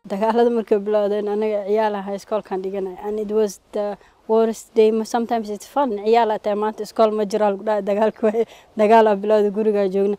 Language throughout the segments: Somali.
dagaalada markay bilowdeen anaga ciyaal ahaa iskoolkan dhiganay and it was the worst day sometimes it's fun ciyaal ataa maanta iskool ma jiraa lagu dhaha dagaalka waaye dagaalaa bilowda gurigaa joogna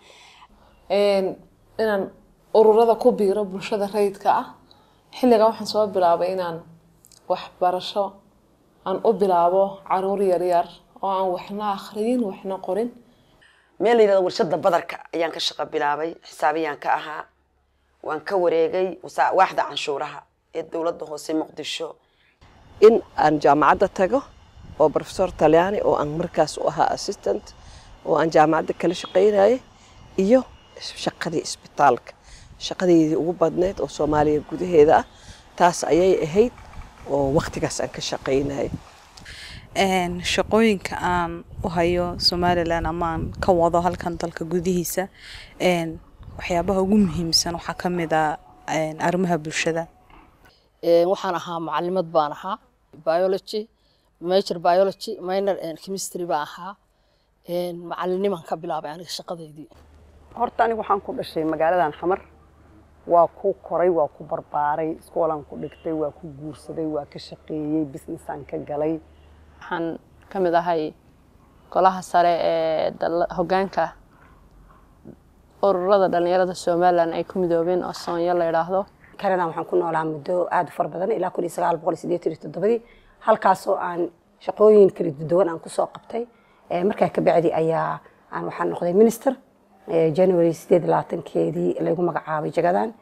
inaan ururada ku biiro bulshada rayidka ah xilligan waxaan soo bilaabay inaan waxbarasho aan u bilaabo caruur yaryar oo aan waxna akhriyin waxna qorin meel la yidhahdo warshada badarka ayaan ka shaqo bilaabay xisaabiyaan ka ahaa waan ka wareegay waaxda canshuuraha ee dowladda hoose muqdisho in aan jaamacadda tago oo professor talyaani oo aan markaas u ahaa assistant oo aan jaamacadda kala shaqaynayay iyo shaqadii isbitaalka shaqadeydii ugu badneyd oo soomaaliya gudaheeda ah taas ayay ahayd oo waqtigaas aan ka shaqaynayay shaqooyinka aan u hayo somalilan ama aan ka wado halkan dalka gudihiisa waxyaabaha ugu muhiimsan waxaa ka mid a arrimaha bulshada waxaan ahaa macalimad baan ahaa biology major biology minor chemistry baan ahaa macalinimaan ka bilaabay aniga shaqadeydii horta aniga waxaan ku dhashay magaaladan xamar waa ku koray waa ku barbaaray iskoolaan ku dhigtay waa ku guursaday waa ka shaqeeyey businessaan ka galay waxaan ka mid ahay golaha sare ee hoggaanka ururada dhalinyarada somalilan ay ku midoobeen oo soonyo la yidhaahdo kanada waxaan ku noolaa muddo aada u fara badan ilaa kun iyo sagaal boqol iyo siddeetan iyo toddobadii halkaasoo aan shaqooyin kala duwan aan kusoo qabtay markaa ka bacdi ayaa aan waxaan noqday minister january sideed labaatankeedii lagu magacaabay jagadan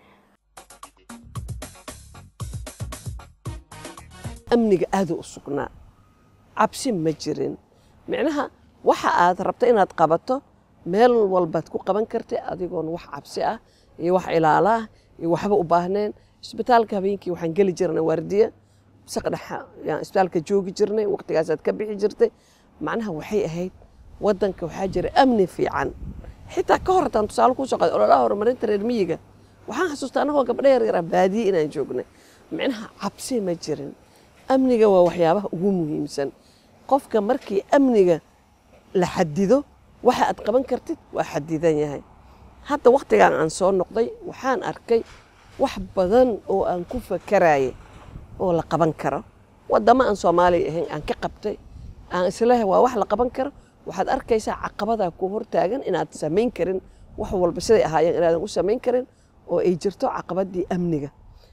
amniga aada u sugnaa cabsi ma jirin micnaha waxa aad rabta inaad qabato meel walbaad ku qaban kartay adigoon wax cabsi ah iyo wax ilaala ah iyo waxba u baahneen isbitaalka habeenkii waxaan geli jirnay waardiya saqdhexa yaan isbitaalka joogi jirnay waqtigaasaad ka bixi jirtay macnaha waxay ahayd waddanka waxaa jira amni fiican xitaa ka hor hataan tusaale kuu soo qaday ololaha horumarinta reer miyiga waxaan xasuustaa annagoo gabdho yar yaraa baadiye inaan joognay micnaha cabsi ma jirin amniga waa waxyaabaha ugu muhiimsan qofka markii amniga la xadido waxa aad qaban kartid waa xadidan yahay hadda wakhtigan aan soo noqday waxaan arkay wax badan oo aan ku fakarayay oo la qaban karo waddamo aan soomaaliya ahayn aan ka qabtay aan isleehay waa wax la qaban karo waxaad arkaysaa caqabadaa ku hortaagan inaad samayn karin wax walba siday ahaayeen inaadan u samayn karin oo ay jirto caqabadii amniga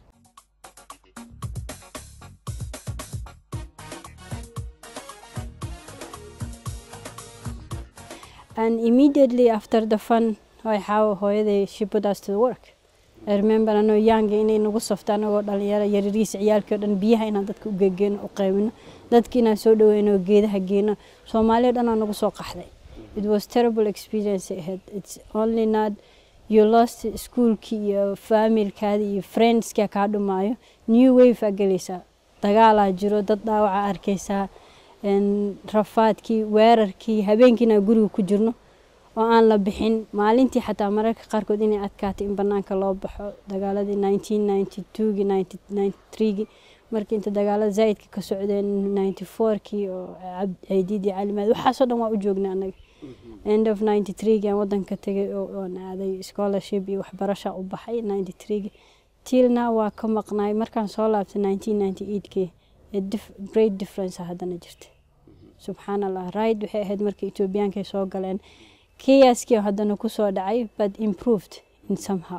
And immediately after the fun, waxaa hooyaday she put us to work. I remember anoo yaanga inay nagu safto anagoo dhalinyaro yarariis ciyaalkii o dhan biyaha inaan dadka u gegeeno u qaybino dadki inaan soo dhaweyno oo geedaha geeno soomaaliya dhan aa nagu soo qaxday it was terrible experience ahead it's only not you lost schoolkii iyo familkaadi iyo friendskia kaa dhumaayo new wave aa gelaysaa dagaalaa jiro dad dhaawaca arkaysaa rafaadkii weerarkii habeenkiina guriga ku jirno oo aan la bixin maalintii xataa mararka qaarkood inay adkaatay in banaanka loo baxo dagaaladii nineteen ninety twogii ninety ninety threegii markii inta dagaalada zaa'idka ka socdeen ninety fourkii oo ciidiidii calimaad waxaasoo dhan waa u joognay annaga end of ninety threegii aan wadanka tegay oon aaday scholarship iyo waxbarasha u baxay ninety threegii tilna waa ka maqnaay markaan soo laabtay nineteen ninety eigtkii great difference haddana jirta subxaan allah right waxay ahayd markii etoobiyaanka ay soo galeen kiyaskii haddana kusoo dhacay but improved in somehow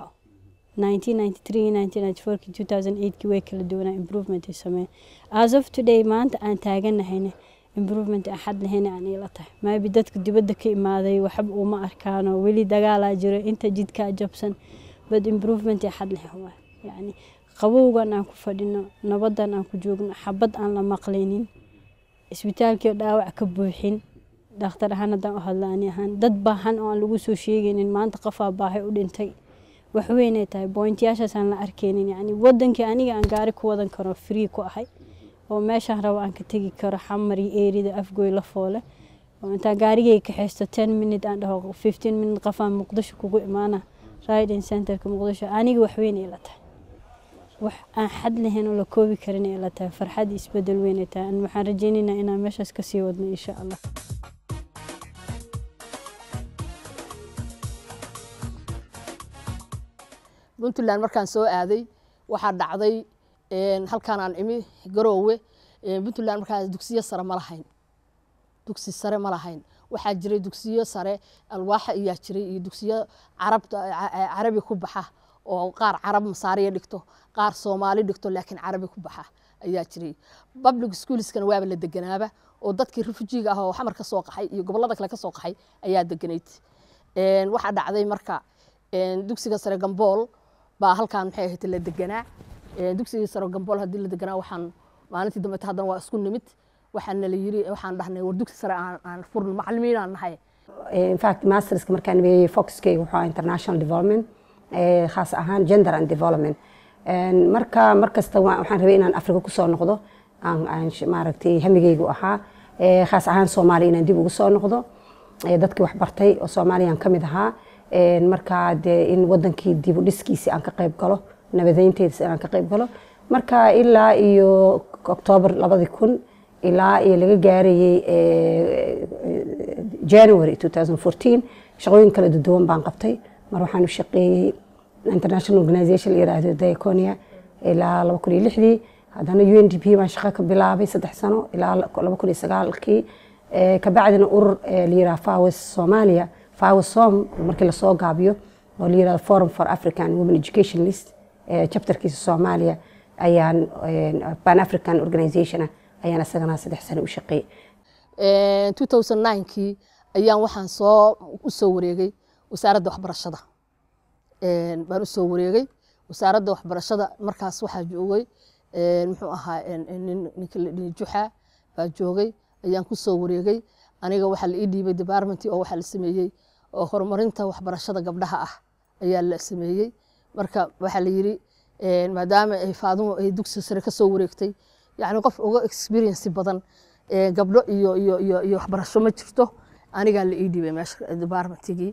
1993 way kala duwanaa improvement ay sameeyeen as of today maanta aan taaganahayna improvement aan xad lahayn aan ila tahay maybe dadka dibadda ka imaaday waxba uma arkaano weli dagaalaa jiro inta jidkaa jabsan but improvement ay xad lahayn waa yani qabowgan aan ku fadhino nabadan aan ku joogno xabad aan la maqlaynin isbitaalkii dhaawac ka buuxin dhakhtar ahaan haddaan u hadla ani ahaan dad baahan oo aan lagu soo sheegaynin maanta qofaa baahay u dhintay wax weynay tahay bointiyaashaas aan la arkaynin yani wadankii aniga aan gaari ku wadan karo free ku ahay oo meeshaan rabo aan ka tegi karo xamar iyo eerida afgoy la foole oo intaan gaarigay kaxaysto ten minute aan dhaho fifteen minute qofaan muqdisho kugu imaana riding centerka muqdisho aniga wax weyn ay la tahay wax aan xad lahayn oo la koobi karin ay la tahay farxad isbedel weyn ay tahay waxaan rajaynaynaa inaan meeshaas kasii wadno insha allah puntland markaan soo aaday waxaa dhacday een, halkaan aan imi garoowe een, puntland markaas dugsiyo sare ma lahayn dugsi sare ma lahayn waxaa jiray dugsiyo sare alwaaxa ayaa jiray iyo dugsiyo carabta ca- ca- carabi ku baxa oo qaar carab masaariya dhigto qaar soomaali dhigto laakiin carabi ku baxa ayaa jiray public schoolskana waaba la deganaaba oo dadkii refujiga ah oo xamar ka soo qaxay iyo gobollada kale ka soo qaxay ayaa deganayd Een, waxaa dhacday marka een, dugsiga sare gambool baa halkaan maxay ahayd la deganaa Een, dugsiga sare gambool haddii la deganaa waxaan maalintii dambe haddana waa isku nimid waxaana la yiri waxaan dhahnay war dugsi sare aan aan furno macallimiin aan nahay in fact masterska markaan weeyey foxkayga wuxuu ahaa international development eh, khaas ahaan gender and development En marka markasta wa- waxaan rabay inaan afrika kusoo noqdo aan aan sh- maaragtay hamigaygu ahaa Eh, khaas ahaan soomaaliya inaan dib ugu soo noqdo Eh, dadkii wax bartay oo soomaaliyaan ka mid ahaa En marka dee in wadankii dib u dhiskiisii aan ka qayb galo nabadeynteedis inaan ka qayb galo marka ilaa iyo oktoobar labadi kun ilaa iyo laga gaarayey eh, January 2014 shaqooyin kala duwan baan qabtay mar waxaan u shaqeeyey international organization la yiraahdo diaconia ilaa laba kun iyo lixdii haddana UNDP baan shaqo ka bilaabay saddex sano ilaa laba kun iyo sagaalkii Eh, kabacdina urur eh, la yiraahdo FAWES Soomaaliya FAWES Som markii lasoo gaabiyo oo la yiraahdo Forum for African Women Education List eh, chapterkiisa Soomaaliya ayaan eh, Pan African Organization ah, ayaan isagana saddex sano u shaqeeyey Een, 2009kii ayaan waxaan soo u soo wareegay wasaaradda waxbarashada Een, baan u soo wareegay wasaaradda waxbarashada markaas waxaa joogay een, muxuu ahaa een, een, nin- ninka la dhihi juxa baa joogay ayaan ku soo wareegay aniga waxaa la ii dhiibay departmentii oo waxaa la sameeyey oo horumarinta waxbarashada gabdhaha ah ayaa la sameeyey marka waxaa la yiri een, maadaama ay faadumo ay dugsi sare ka soo wareegtay yacni qof uga experience badan ee, gabdho iyo iyo iyo iyo waxbarasho ma jirto anigaa la ii dhiibay meesha departmentigii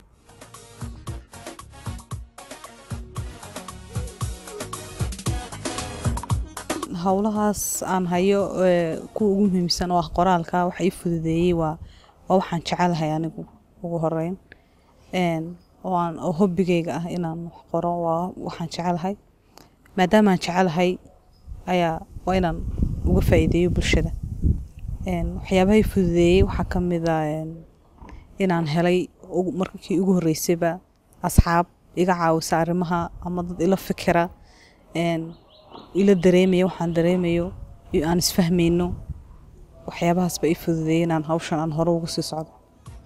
howlahaas aan hayo ee, kuwa ugu muhiimsan oo ah qoraalka waxa ii fududeeyey waa waa waxaan jecelahay anigu ugu horeyn Een, oo aan oo hobbigayga ah inaan wax qoro waa waxaan jecelahay maadaama aan jecelahay ayaa waa inaan uga faa'iideeyo bulshada Een, waxyaabaha ii fududeeyey waxaa ka mid ah een, inaan helay ugu- markii ugu horreysayba asxaab iga caawisa arrimaha ama dad ila fikira een, ila dareemaya waxaan dareemayo iyo aan isfahmayno waxyaabahaas ba ii fududeeyey inaan hawshan aan hore uga sii socdo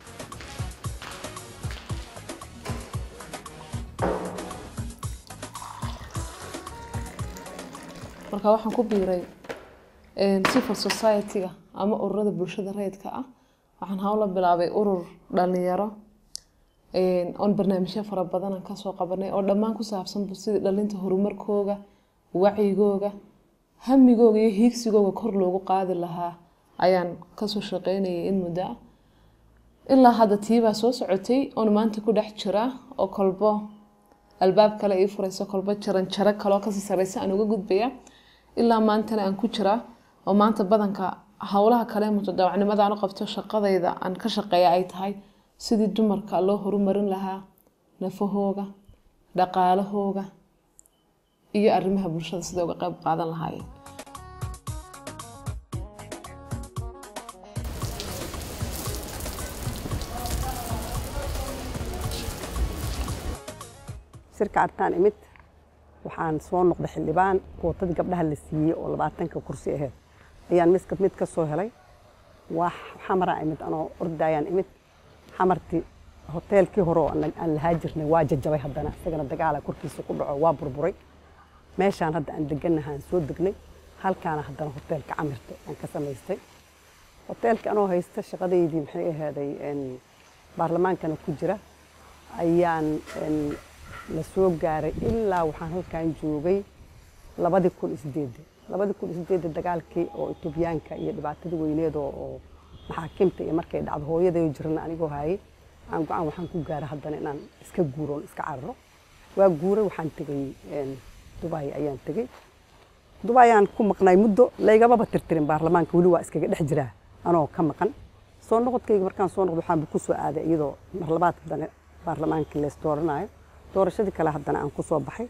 marka waxaan ku biiray een, civil society-ga ama ururada bulshada rayidka ah waxaan hawla bilaabay urur dhalinyaro een, oon barnaamijyo fara badan aan kasoo qabanay oo dhammaan ku saabsan sidii dhalinta horumarkooga wacyigooga hamigooga iyo hiigsigooga kor loogu qaadi lahaa ayaan kasoo shaqeynayay in muddo ah ilaa hadda tiibaa soo socotay oon maanta ku dhex jira oo kolbo albaab kale ii furayso kolbo jaran jaro kaloo kasii sareysa aan uga gudbaya ilaa maantana aan ku jiraa oo maanta badanka howlaha kale mutadawacnimada aan u qabto shaqadayda aan ka shaqeeya ay tahay sidii dumarka loo horumarin lahaa nafahooga dhaqaalahooga iyo arrimaha bulshada siday uga qayb qaadan lahaayeen shirka artaan imid waxaan soo noqday xildhibaan kootadii gabdhaha la siiyey oo labaatanka kursi aheyd ayaan miska mid ka soo helay wax xamaraa imid anoo ordayaan imid xamartii hoteelkii hore oo aan aan lahaa jirnay waa jajabay haddana isagana dagaala korkiisa ku dhaco waa burburay meeshaan hadda aan degannaha aan soo degnay halkaana haddana hoteelka camirta aan ka samaystay hoteelka anoo haysta shaqadaydii maxay ahaaday een, baarlamaankana ku jira ayaan een, la soo gaaray ilaa waxaan halkan joogay labadii kun iyo sideedii labadii kun iyo sideedii dagaalkii oo etoobiyaanka iyo dhibaatadii weyneed oo oo maxaakiimta iyo markay dhacdo hooyaday jirna anigoo hayay aan go-aan waxaan ku gaaray haddana inaan iska guuroon iska cararo waa guuray waxaan tegay een, dubai ayaan tegay dubai ayaan ku maqnay muddo laygamaba tirtirin baarlamaanka weli waa iskaga dhex jiraa anoo ka maqan soo noqodkayga markaan soo noqdo waxaan ku soo aaday iyadoo mar labaad haddana baarlamaankii lees dooranayo doorashadii kale haddana aan ku soo baxay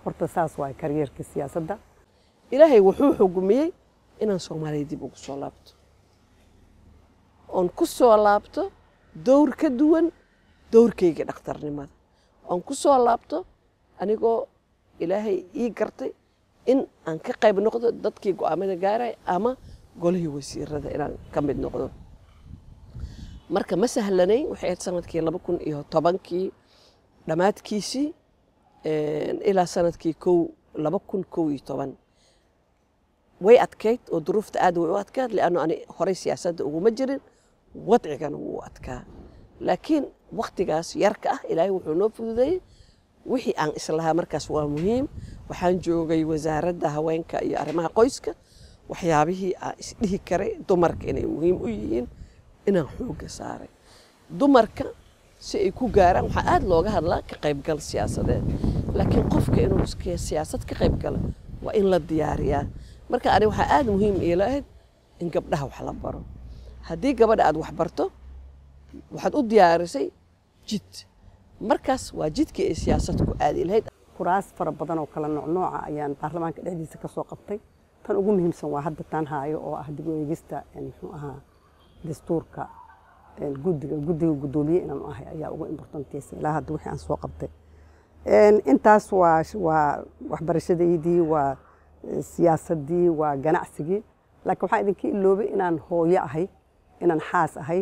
horta saas waay karyeerka siyaasadda ilaahay wuxuu xugumiyey inaan soomaaliya dib ugu soo laabto oon ku soo laabto dowr ka duwan dowrkayga dhakhtarnimada oon ku soo laabto anigoo ilaahay ii gartay in aan ka qayb noqdo dadkii go'aamada gaaray ama golihii wasiirada inaan ka mid noqdo marka ma sahlanayn waxay ahayd sanadkii laba kun iyo tobankii dhammaadkiisii ilaa sanadkii kow laba kun kow iyo toban way adkayd oo duruufta aad way u adkayd lianno ani horey siyaasadda uguma jirin wadcigana wuu adkaa laakiin waktigaas yarka ah ilaahay wuxuu noo fududeeyey wixii aan islahaa markaas waa muhiim waxaan joogay wasaaradda haweenka iyo arrimaha qoyska waxyaabihii aan isdhihi karay dumarka inay muhiim u yihiin inaan xoogga saaray dumarka si ay ku gaaraan waxaa aada looga hadlaa ka qaybgal siyaasadeed laakiin qofka inuu siyaasad ka qaybgalo waa in la diyaariyaa marka ani waxaa aada muhiim iila ahayd in gabdhaha wax la baro haddii gabadha aad wax barto waxaad u diyaarisay jid markaas waa jidkii ay siyaasad ku aadi lahayd kuraas fara badan oo kala noocnooca ayaan baarlamaanka dhexdiisa ka soo qabtay tan ugu muhiimsan waa hadda taan haayo oo ah dib u eegista muxuu ahaa dastuurka guddiga guddiga guddoomiye inaan ahay ayaa ugu importantaysa ilaa hadda wixii aan soo qabtay intaas waa waa waxbarashadaydii waa siyaasadii waa ganacsigii laakiin waxaan idinka iloobay inaan hooyo ahay inaan xaas ahay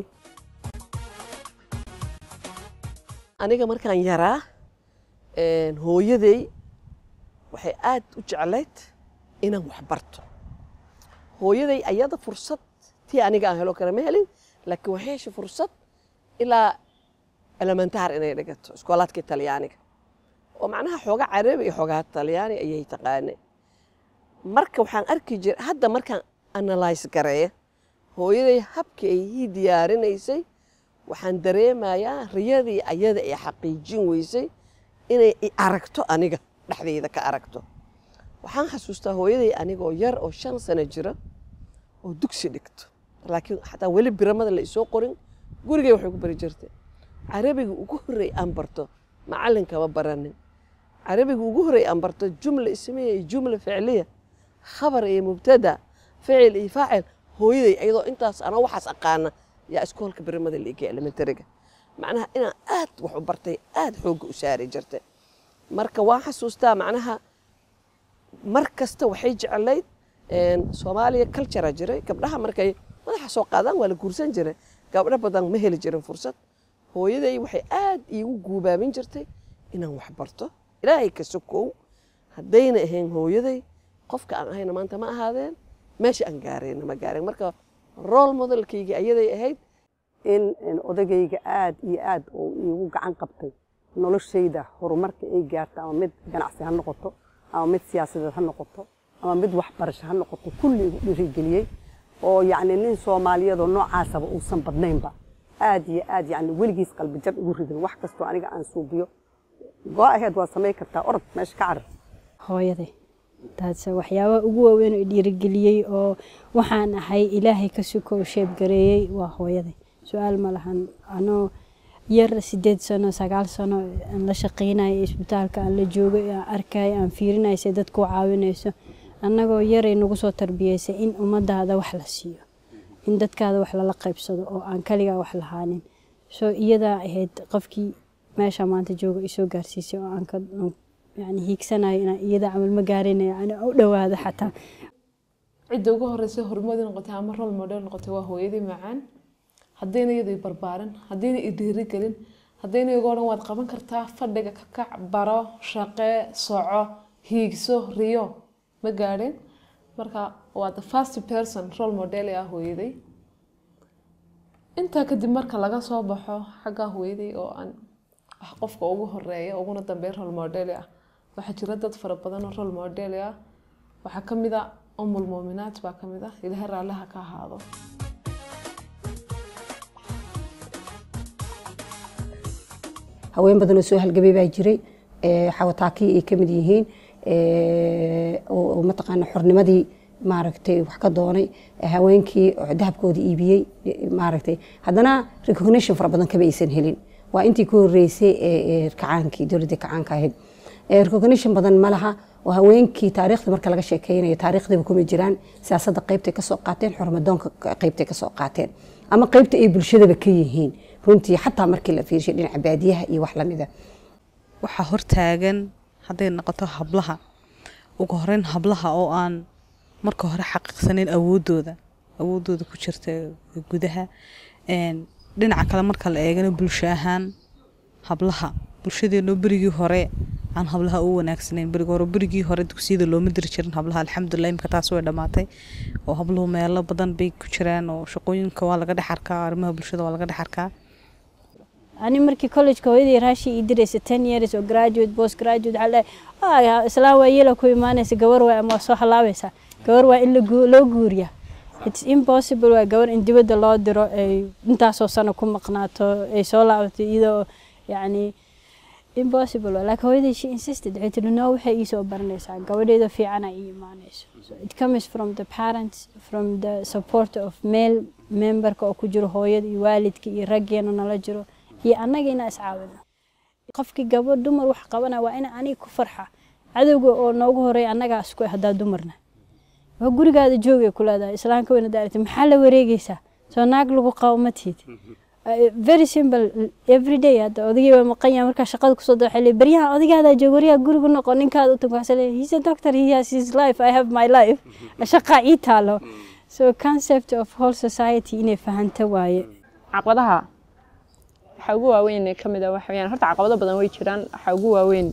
aniga markaan yaraa hooyaday waxay aad u jeclayd inaan wax barto hooyaday ayada fursad tii aniga aan helo kale ma helin laakiin waxay heshay fursad ilaa elementaar inay dhigato iskoolaadkii talyaaniga oo macnaha xoogaa carabi iyo xoogaa talyaani ayay taqaanay marka waxaan arki jiray hadda markaan analyse gareeya hooyaday habkii ay ii diyaarinaysay waxaan dareemayaa riyadii ayada ay xaqiijin weysay inay i aragto aniga dhexdayda ka aragto waxaan xasuustaa hooyaday anigoo yar oo shan sano jira oo dugsi dhigto laakiin xataa weli biramada la isoo qorin gurigay waxay ku bari jirtay carabiga ugu horreey aan barto macallinkama baranin carabiga ugu horreey aan barto jumla ismiya iyo jumla ficliya khabar iyo mubtada ficil iyo faacil hooyaday iyadoo intaas anoo waxaas aqaana yaa iskoolka biramada la igay elementariga macnaha inaan aad wax u bartay aad xoogga u saari jirtay marka waan xasuustaa macnaha mar kasta waxay jeclayd soomaaliya cultura jiray gabdhaha markay madaxa soo qaadaan waa la guursan jiray gabdho badan ma heli jirin fursad hooyaday waxay aad iigu guubaabin jirtay inaan wax barto ilaahay ka sokow haddayna ahayn hooyaday qofka aan ahayna maanta ma ahaadeen meesha aan gaarayna ma gaareen marka role modelkayga ayaday ahayd in odagayga aad iyo aad oo iigu gacan qabtay noloshayda horumarka ay gaarta ama mid ganacsi ha noqoto ama mid siyaasadeed ha noqoto ama mid waxbarasho ha noqoto kulli igu dhiirigeliyey oo yacni nin soomaaliyadoo noocaasaba uusan badnaynba aad iyo aad yacni weligiis qalbi jab igu ridin wax kastoo aniga aan suubiyo go aheed waa samayn kartaa orod meesha ka carar hooyaday taas waxyaabaha ugu waaweyn oo dhiirigeliyey oo waxaan ahay ilaahay ka sukow sheebgareeyey waa hooyaday su-aal ma lahan anoo yar sideed sano sagaal sano aan la shaqaynayo isbitaalka aan la joogay aan arkayo aan fiirinayo say dadku caawinayso annagoo yaray nagu soo tarbiyeysay in ummadaada wax la siiyo in dadkaada wax lala qaybsado oo aan kaligaa wax lahaanin soo iyadaa ahayd qofkii meesha maanta jooga isoo gaarsiisay oo aan ka yani hiigsanayo inaan iyada camal ma gaarinaya yani u dhawaado xataa cidda ugu horreysay horumadi noqotay ama role model noqotay waa hooyadii macaan haddayna iyada i barbaarin haddayna i dhiirigelin haddayna iga odhan waad qaban kartaa fadhiga ka kac baro shaqee soco hiigso riyo ma gaadhin marka waa the first person role model ee ah hooyaday intaa kadib marka laga soo baxo xagga hooyaday oo aan wax qofka ugu horeeya uguna dambeeya role model ah waxaa jira dad fara badan oo role model ah waxaa ka mid a umul muuminaat baa ka mid ah ilaahay raalliha ka ahaado haween badan oo soo halgabay baa jiray xawataakii ay ka mid yihiin oo mataqaana xornimadii maaragtay wax ka doonay haweenkii dahabkooda iibiyey maaragtay haddana recognition fara badan kama aysan helin waa intii ku horeysay kacaankii dowladda kacaanka ahayd Eh, recognition badan ma laha oo haweenkii taariikhda marka laga sheekeynayo taariikhdaba kuma jiraan siyaasadda qaybtay kasoo qaateen xurmadoonka qaybtay kasoo qaateen ama qaybta ay bulshadaba ka yihiin runtii xataa markii la fiirshay dhinaca baadiyaha iyo wax lamida waxaa hortaagan hadday noqoto hablaha ugu horeyn hablaha oo aan marka hore xaqiiqsaneyn awoodooda awoodooda ku jirta gudaha Een, dhinaca kale marka la eegana bulsho ahaan hablaha bulshadeeno berigii hore aan hablaha u wanaagsanayn berigi hore berigii hore dugsiyada looma diri jirin hablaha alxamdulilah imika taas way dhammaatay oo habluhu meelo badan bay ku jiraan oo shaqooyinka waa laga dhex arkaa arrimaha bulshada waa laga dhex arkaa ani markii collegeka hooyadii raashi ii diraysa ten years oo graduate post graduate waxaa leeyahay "Ah, islaan waa yeela ku imaanaysa gabar waa ama waa soo halaabaysaa gabar waa in la gu- loo guuriya its impossible waa gabar in dibadda loo diro ay intaasoo sano ku maqnaato ay soo laabato iyadoo yacni impossible waa laakiin hooyadii she insisted waxay tiri no waxay ii soo baranaysaa gabadheeda fiicana ii imaanayso so it comes from the parents from the support of male memberka oo ku jiro hooyada iyo waalidka iyo raggeena nala jiro iyo annaga inaa iscaawino qofkii gabadh dumar wax qabana waa ina aniga ku farxa cadowga oo noogu horeeya annagaa isku eh haddaa dumarna waa gurigaada joogay ku leedahay islaamka weyna daarati maxaa la wareegaysaa soo naag lagu qabo ma tihid Uh, very simple every day hadda odagii waa maqan yahay markaa shaqada kusoo dao waxay leeyihin baryahan odagaadaa jooga waryaha gurigu noqo ninkaada u tag waxaa leeyahay he's a doctor he has his life I have my life shaqaa ii taalo so concept of whole society inay fahanta waaye caqabadaha waxaa ugu waaweyn ee ka mid ah waxa weeyaan horta caqabado badan way jiraan waxaa ugu waaweyn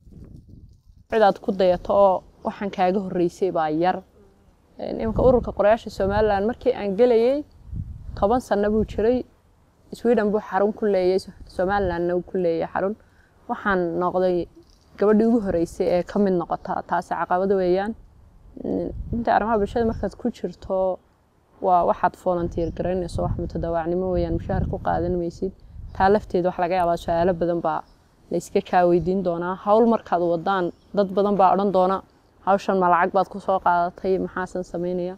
cidaad ku dayato oo waxaan kaaga horreysay baa yar Een, iminka ururka qorayaasha somalilan markii aan gelayay toban sano buu jiray sweden buu xarun ku leeyay somalilandna uu ku leeyay xarun waxaan noqday gabadhii ugu horreysay ee ka mid noqota taasi caqabado weeyaan Een, inta arrimaha bulshada markaad ku jirto waa waxaad volunteer garaynayso wax mutadawaacnimo weeyaan mushaahar ku qaadan maysid taa lafteeda wax laga yaabaa su-aalo badan baa la iska kaa weydiin doonaa hawl markaad wadaan dad badan baa odhan doona hawshan ma lacag baad ku soo qaadatay maxaasan samaynaya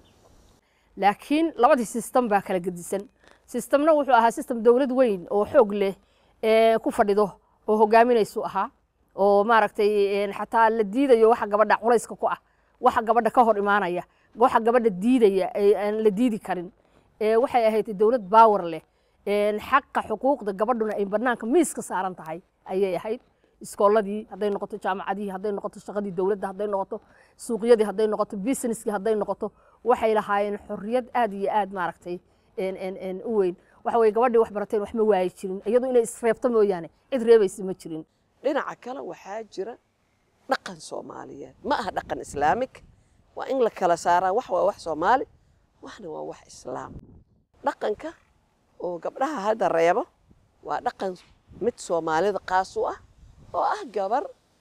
laakiin labadii sistem baa kala gedisan sistemna wuxuu ahaa sistem dowlad weyn oo xoog leh ee ku fadhido oo hogaaminaysu ahaa oo maaragtay een, xataa la diidayo waxa gabadha culayska ku ah waxa gabadha ka hor imaanaya waxa gabadha diidaya ee aan la diidi karin ee waxay ahayd dowlad baawar leh een, xaqa xuquuqda gabadhuna ay banaanka miiska saaran tahay ayay ahayd iskooladii hadday noqoto jaamacadihii hadday noqoto shaqadii dowladda hadday noqoto suuqyadii hadday noqoto businesskii hadday noqoto waxay lahaayeen xorriyad aad iyo aad maaragtay een- een- een u weyn waxa weye gabadhii wax barateen wax ma waayi jirin iyadu inay isreebto mooyaane cid reebaysa ma jirin dhinaca kale waxaa jira dhaqan soomaaliyeed ma aha dhaqan islaamik waa in la kala saaraa wax waa wax soomaali waxna waa wax islaam dhaqanka oo gabdhaha hadda reebo waa dhaqan mid soomaalida qaas u ah oo ah gabar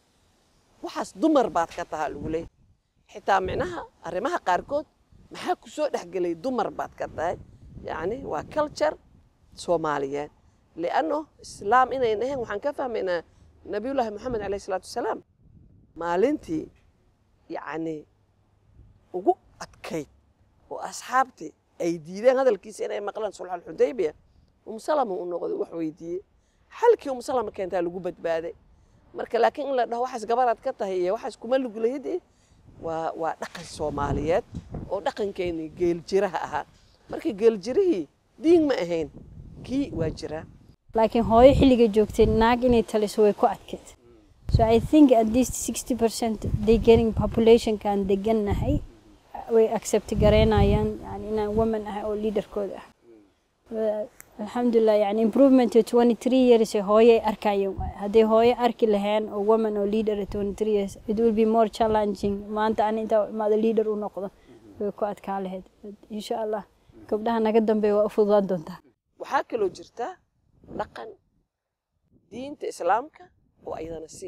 waxaas dumar baad ka tahaa lagu leeyahay xitaa micnaha arrimaha qaarkood maxaa ku soo dhexgelay dumar baad ka tahay yacni waa culture soomaaliyeed lianno islaam inayn ahayn waxaan ka fahmaynaa nabiyullaahi moxamed caleyhi salaatu wasalaam maalintii yacni ugu adkayd oo asxaabtii ay diideen hadalkiisa inay maqlaan sulxal xudaybiya umsalama u noqday wax weydiiyey xalkii umsalama keentaa lagu badbaaday marka laakiin in la dhaho waxaas gabaraad ka tahay iyo waxaas kuma lugulahidi waa waa dhaqan soomaaliyeed oo dhaqankeennii geeljiraha ahaa marka geeljirihii diin ma ahayn kii waa jiraa laakiin hooyo xilliga joogtay naag inay taliso way ku adkayd so i think at least sixty percent they getting populationkan degannahay way accept garaynayaan yani inaan woman ahay oo leaderkooda ah Wa- alxamdulilah yani improvement twenty three years ee hooyo ay arkayeen waay. hadday hooyo arki laheen oo woman oo leader twenty three years it will be more challenging maanta ani intaa imaado leader u noqdo way ku adkaa lahayd But insha allah gabdhaha naga dambeeya waa u fududaan doontaa waxaa kaloo jirta dhaqan diinta islaamka oo iyadana si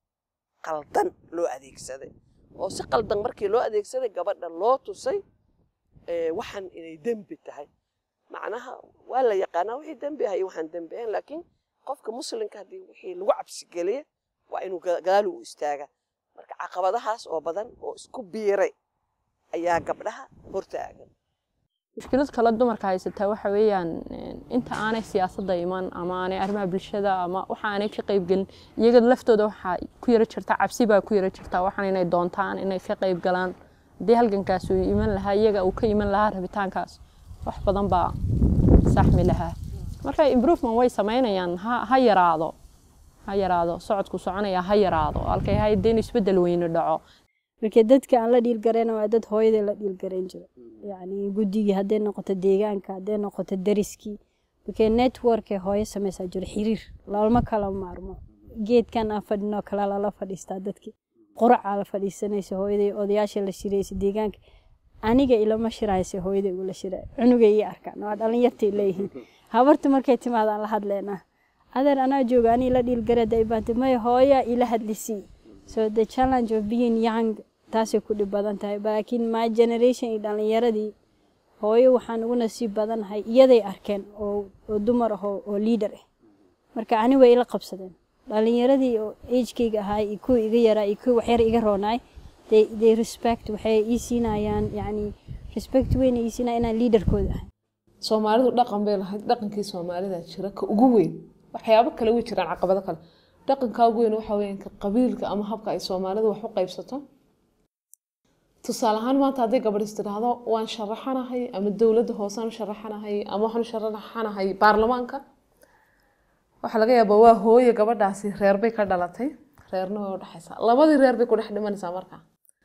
qaldan loo adeegsaday oo si qaldan markii loo adeegsaday gabadha loo tusay ee, waxan inay dembi tahay macnaha waa la yaqaanaa wixii dembi ah iyo waxaan dembi ahayn laakiin qofka muslimka haddii wixii lagu cabsigeliya waa inuu ga- gadaal u istaaga marka caqabadahaas oo badan oo isku biiray ayaa gabdhaha hortaagan mushkilad kale dumarka haysataa waxa weeyaan inta aanay siyaasadda iman ama aanay arrimaha bulshada ama waxa aanay ka qaybgelin iyaga laftooda waxaa ku yara jirta cabsi baa ku yara jirta waxaan inay doontaan inay ka qayb galaan haddii halgankaas uu iman lahaa iyaga uu ka iman lahaa rabitaankaas wax badan baa saxmi lahaa marka improvement way samaynayaan ha ha yaraado ha yaraado socodku soconaya ha yaraado halkay ahayd in isbeddel weyne dhaco marka dadka aan la dhiilgarayna waa dad hooyadii la dhiilgarayn jira yacni guddigii hadday noqoto deegaanka hadday noqoto dariskii marka network ee hooyo samaysaa jiro xiriir lalma kala maarmo geedkan aan fadhinoo kale lala fadhiistaa dadkii quracaa la fadhiisanaysa hooyaday odayaasha la shiraysa deegaanka aniga ilama shiraysa hooyaday ula shira cunugay ii arkaan waa dhalinyartay leeyihiin habarta markay timaadaan la hadleynaa adeer anaa jooga anii la dhiilgarada ibaanta maya hooyaa ila hadlisii so the challenge of being young taasay ku dhib badan tahay laakiin my generation iyo dhalinyaradii hooyo waxaan ugu nasiib badanahay iyaday arkeen oo oo dumar ah oo leader ah marka ani way ila qabsadeen dhalinyaradii oo agekayga ahaa iyo kuwa iga yaraa iyo kuwa waxyar iga roonaay they, they respect waxay ii siinayaan yacni respect weyn ii siinaya inaan leaderkooda ahay soomaalidu dhaqan bay lahayd dhaqankii soomaalida jira ka ugu weyn waxyaabo kale way jiraan caqabado kale dhaqanka ugu weyn waxa weeyaan ka qabiilka ama habka ay soomaalidu wax u qaybsato tusaale ahaan maanta hadday gabadhis tidhaahdo waan sharaxanahay ama dowladda hoosaan u sharaxanahay ama waxaan u sharaxanahay baarlamaanka waxaa laga yaabaa waa hooye gabadhaasi reer bay ka dhalatay reerna way u dhexaysaa labadii reer bay ku dhex dhimanaysaa markaa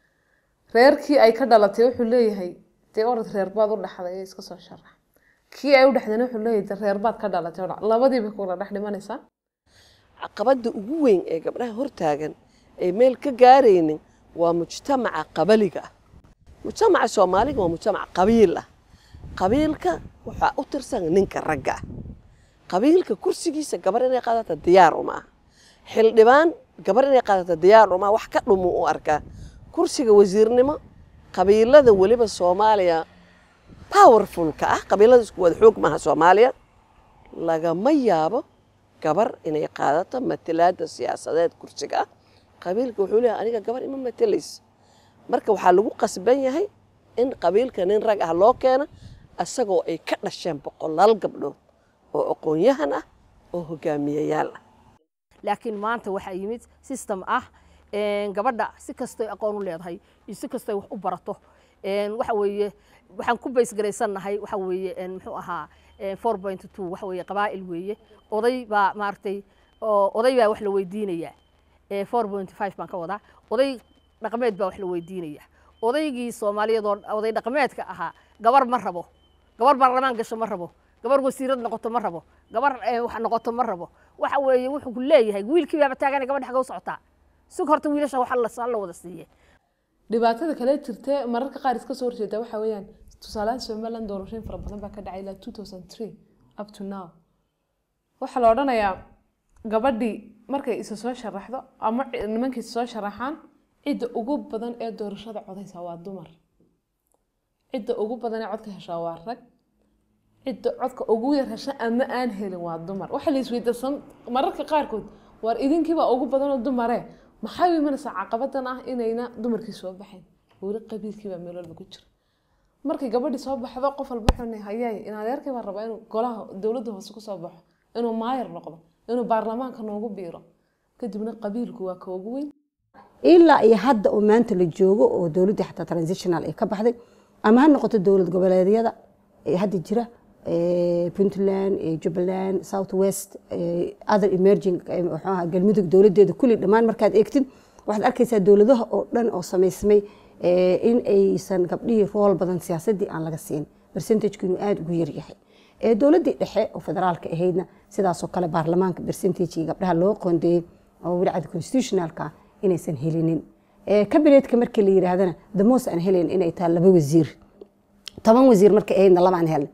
reerkii ay ka dhalatay wuxuu leeyahay dee orad reer baad u dhexday iska soo sharax kii ay u dhexdeen wuxuu leeyahay dee reer baad ka dhalatay labadii bay kula dhex dhimanaysaa caqabadda ugu weyn ee gabdhaha hortaagan ay meel ka gaaraynin waa mujtamaca qabaliga ah mujtamaca soomaaliga waa mujtamac qabiil ah qabiilka waxaa u tirsan ninka ragga ah qabiilka kursigiisa gabar inay qaadata diyaar uma aha xildhibaan gabar inay qaadata diyaar uma wax ka dhumu u arkaa kursiga wasiirnimo qabiilada weliba soomaaliya powerfulka ah qabiilada isku wada xoog maaha soomaaliya lagama yaabo gabar inay qaadato matalaada siyaasadeed kursiga ah qabiilka wuxuu leeyahay aniga gabar ima matalaysa marka waxaa lagu qasban yahay in qabiilka nin rag ah loo keeno isagoo ay ka dhasheen boqolaal gabdhood oo aqoon-yahan ah oo hogaamiyayaal ah laakiin maanta waxaa yimid system ah gabadha si kastoy aqoon u leedahay iyo si kastoy wax u barato waxa weeye waxaan ku baysgaraysannahay waxa weeye muxuu ahaa four point two waxa weeye qabaa'il weeye oday baa maaragtay oday baa wax la weydiinayaa four point five baan ka wadaa oday dhaqameed baa wax la weydiinayaa odaygii soomaaliyeed oo oday dhaqameedka ahaa gabar ma rabo gabar baarlamaan gasho ma rabo gabar wasiirad noqoto ma rabo gabar wax noqoto ma rabo waxa weeye wuxuu ku leeyahay wiilkii baaba taagana gabadha xaga u socotaa sug horta wiilasha waxa la wada siiye dhibaatada kale jirtee mararka qaar iska soo horjeeda waxa weeyaan tusaalahan somaliland doorashooyin fara badan baa ka dhacay ilaa two thousand three up to now waxaa la odhanayaa gabadhii markay isa soo sharaxdo ama nimankii isa soo sharaxaan cidda ugu badan ee doorashada codaysa waa dumar cidda ugu badan ee codka heshaa waa rag cidda codka ugu yar hesha ama aan helin waa dumar waxaa la isweydasan mararka qaarkood waar idinkiibaa ugu badanoo dumare maxay u imanaysaa caqabadan ah inayna dumarkii soo baxayn weli qabiilkiibaa meel walba ku jira markay gabadhii soo baxdo qof walba xunay hayay in adeerkii baa rabaa inuu golaha dowladda hoose kusoo baxo inuu maayar noqdo inuu baarlamaanka noogu biiro kadibna qabiilku waa ka ugu weyn ilaa iyo hadda oo maanta la joogo oo dowladdii xataa transitional ay ka baxday ama ha noqoto dowlad goboleedyada ee hadda jira puntland jubbaland south west other emerging mxuaha galmudug dowladdeeda kulli dhammaan markaad eegtid waxaad arkaysaa dowladaha oo dhan oo samaysmay in aysan gabdhihii rool badan siyaasaddii aan laga siin percentagku inuu aada ugu yaryahay dowladdii dhexe oo federaalka ahaydna sidaasoo kale baarlamaanka percentagii gabdhaha loo qoondeeyey oo wilcada constitutionalka inaysan helinin kabineetka markii la yidhaahdana the most aan helayn inay tahay laba wasiir toban wasiir markay ahaydna labaan helin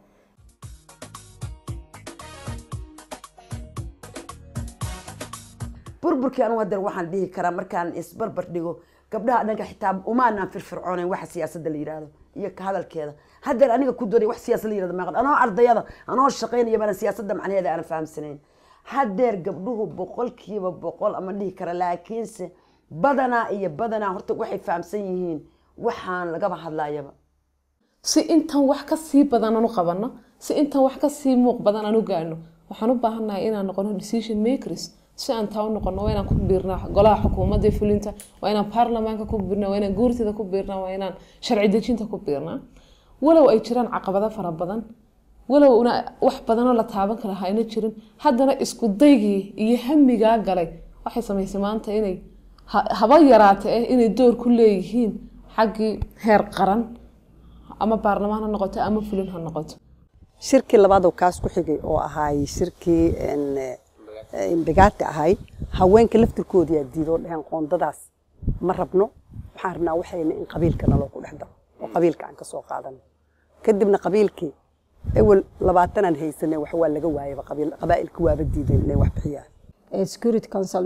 burburkii anu hadeer waxaan dhihi karaa markaan isbarbar dhigo gabdhaha dhanka xitaa umaanaan firfircoonayn waxa siyaasadda la yidhaahdo iyo ka hadalkeeda hadeer aniga ku doonay wax siyaasad la yidhahdo maaqan anoo ardayada anoo shaqaynaya bana siyaasadda macnaheeda aanan fahamsanayn hadeer gabdhuhu boqolkiiba boqol ama dhihi kara laakiinse badanaa iyo badanaa horta waxay fahamsan yihiin waxaan lagaba hadlayaba si intan wax ka sii badan aan u qabanno si intan wax ka sii muuq badan aan u gaano waxaan u baahannahay inaan noqono decision makers si aan taa u noqono waa inaan ku biirnaa golaha xukuumadda ee fulinta waa inaan baarlamaanka ku biirnaa waa inaan guurtida ku biirnaa waa inaan sharci dejinta ku biirnaa walow ay jiraan caqabado fara badan walow una wax badanoo la taaban kara hayna jirin haddana isku daygii iyo hamigaa galay waxay samaysay maanta inay ha- haba yaraate eh inay door ku leeyihiin xaggii heer qaran ama baarlamaan ha noqoto ama fulin ha noqoto shirkii labaadoo kaas ku xigay oo ahaay shirkii imbigaati ahay haweenka laftirkoodii aa diidoo dheheen qoondadaas ma rabno waxaan rabnaa waxayna in qabiilka naloo ku dhex daro oo qabiilka aan ka soo qaadano kadibna qabiilkii ewel labaatanaan haysanay wax waa laga waayaba qabiil qabaa'ilka waaba diideen inay wax bixiyaan Eh, security council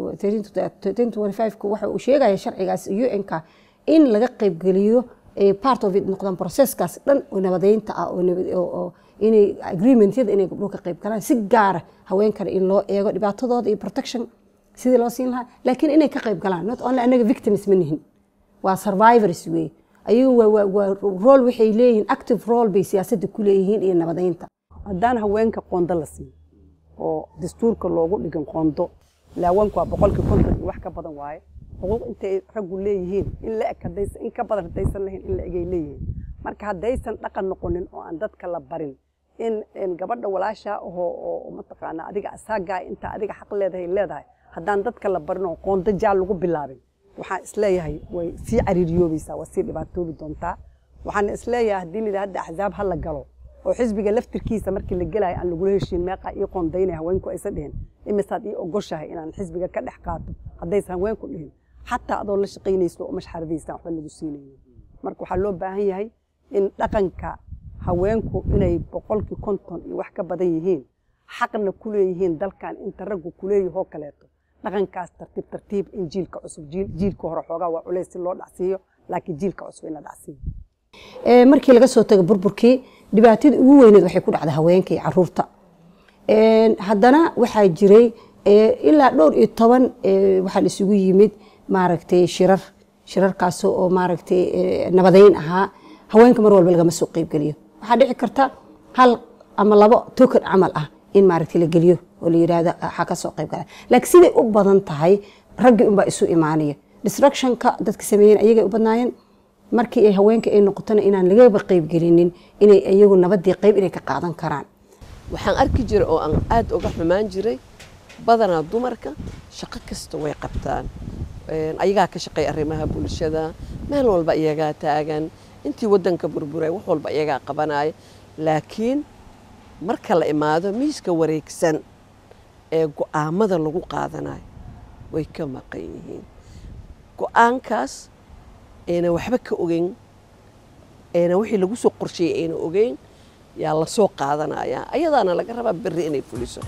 eh, 1325 waxa uu sheegaya sharcigaas un-ka in laga qaybgeliyo eh, part of it noqdaan processkaas dhan oo nabadeynta ah oo nabad- oo- oo inay agreementyada inay gabdhuhu ka qayb galaan si gaara haweenkana in loo eego dhibaatadooda iyo protection sidii loo siin lahaa laakiin inay ka qayb galaan not only anaga victims ma nihin waa survivors wey ayagu waa- waa waa role waxay leeyihiin active role bay siyaasadda ku leeyihiin iyo nabadeynta haddaan haweenka qondo la siin oo dastuurka loogu dhigan qondo laawanku waa boqolkii konton iyo wax ka badan waaye xuquuq intay raggu leeyihiin in la eg haddaysan in ka badan haddaysan lahayn in la egay leeyihiin marka haddaysan dhaqan noqonin oo aan dadka la barin in in gabadha walaasha ahoo oo mataqaanaa adiga asaagaa inta adiga xaq leedahay leedahay haddaan dadka la barin oo qondo jaal lagu bilaabin waxaan isleeyahay way sii cariiriyoobaysaa waa sii dhibaatoobi doontaa waxaan isleeyahay haddii la hadda axzaab ha la galo oo xisbiga laftirkiisa markii la gelayo aan lagula heshiin meeqa ii qoondaynaya haweenku aysan dhihin imisaad ii ogoshahay inaan xisbiga ka dhex qaato haddaysan haweenku dhihin xataa adoo la shaqaynayso oo mashxaradiisaan waxba lagu siinaynin marka waxaa loo baahan yahay in dhaqanka haweenku inay boqolkii konton iyo wax ka badan yihiin xaqna ku leeyihiin dalkan inta raggu kuleeyahoo kaleeto dhaqankaas tartiib tartiib in jiilka cusub jiil- jiilka hore xoogaa waa culays si loo dhacsiiyo laakiin jiilka cusub in la dhacsiiyo Eh, markii laga soo tago burburkii dhibaatada ugu weyneed waxay ku dhacday haweenka iyo caruurta Een, haddana waxaa jiray eh, ilaa dhowr iyo toban eh, waxaa la isugu yimid maaragtay shirar shirarkaasoo oo maaragtay eh, nabadeyn ahaa haweenka mar walba lagama soo qeybgeliyo waxaa dhici karta hal ama labo token camal ah in maaragtay la geliyo oo la yidhaahdo waxaa ka soo qeyb gala laakiin siday u badan tahay raggii unbaa isu imaanaya destructionka dadka sameeyeen ayagay u badnaayeen markii ay haweenka ay noqotona inaan lagaba qeybgelinin inay iyagu nabadii qeyb inay ka qaadan karaan waxaan arki jiray oo aan aad uga xumaan jiray badanaa dumarka shaqo kasta way qabtaan Een, ayagaa ka shaqeeya arrimaha bulshada meel walba iyagaa taagan intii waddanka burburay wax walba iyagaa qabanaya laakiin marka la imaado miiska wareegsan ee go'aamada lagu qaadanayo way ka maqan yihiin go'aankaas ayna waxba ka ogeyn ayna wixii lagu soo qorsheeyey ayna ogeyn yaa la soo qaadanaya ayadaana laga rabaa berri inay fuliso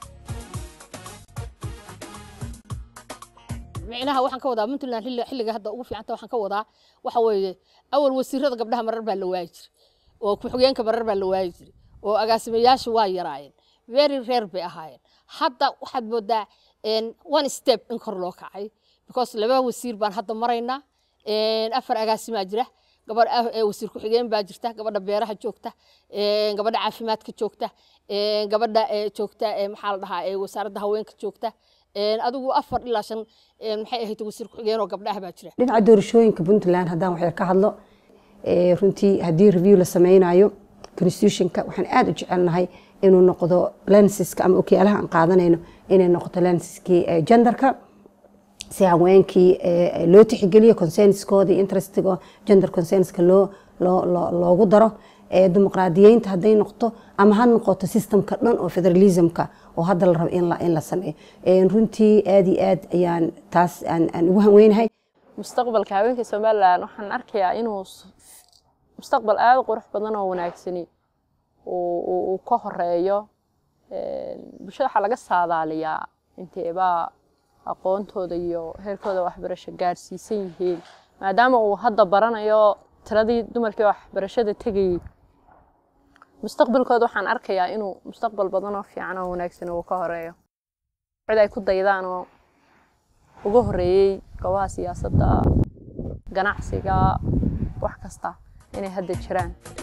micnaha waxaan ka wadaa puntland xilli- xilliga hadda ugu fiicanta waxaan ka wadaa waxa weeye awal wasiirada gabdhaha marar baa la waayi jiray oo ku-xigeenka marar baa la waayi jiray oo agaasimayaashu waa yaraayeen very rare bay ahaayeen hadda waxaad moodaa een, one step in kor loo kacay because laba wasiir baan hadda maraynaa een, afar agaasimaa jira gabadh ah- ee wasiir ku-xigeen baa jirta gabadha beeraha joogta een, gabadha caafimaadka joogta een, gabadha ee joogta ee maxaa la dhahaa ee wasaaradda haweenka joogta een, adigu afar ilaa shan een, maxay ahayd wasiir ku-xigeen oo gabdhaha baa jira dhinaca doorashooyinka puntland haddaan waxyar ka hadlo eh, runtii haddii review la sameynayo constitutionka waxaan aad u jecelnahay inuu noqdo lensiska ama okiyaalaha aan qaadanayno inay noqoto lensiskii eh, genderka si haweenkii eh, loo tixgeliyo consenskooda iyo interestiga gender consenska loo loo- loo- loogu daro Eh, dimuqraadiyeynta hadday noqoto ama ha noqoto systemka dhan oo federalismka oo hadda la rabo in la in la sameeyo Eh, runtii aad iyo aad ayaan taas aan aan ugu hanweynahay mustaqbalka haweenka somalilan waxaan arkayaa inuu s- mustaqbal aada u qurux badan oo wanaagsani uu- uu uu ka horeeyo Een, bulshada waxaa laga saadaaliyaa inteebaa aqoontooda iyo heerkooda waxbarasho gaarsiisan yihiin maadaama uu hadda baranayo tiradii dumarkii waxbarashada tegayey mustaqbalkooda waxaan arkayaa inuu mustaqbal badan oo fiican oo wanaagsan uu ka horeeyo cid ay ku daydaan oo uga horeeyey goobaha siyaasadda ganacsiga wax kasta inay hadda jiraan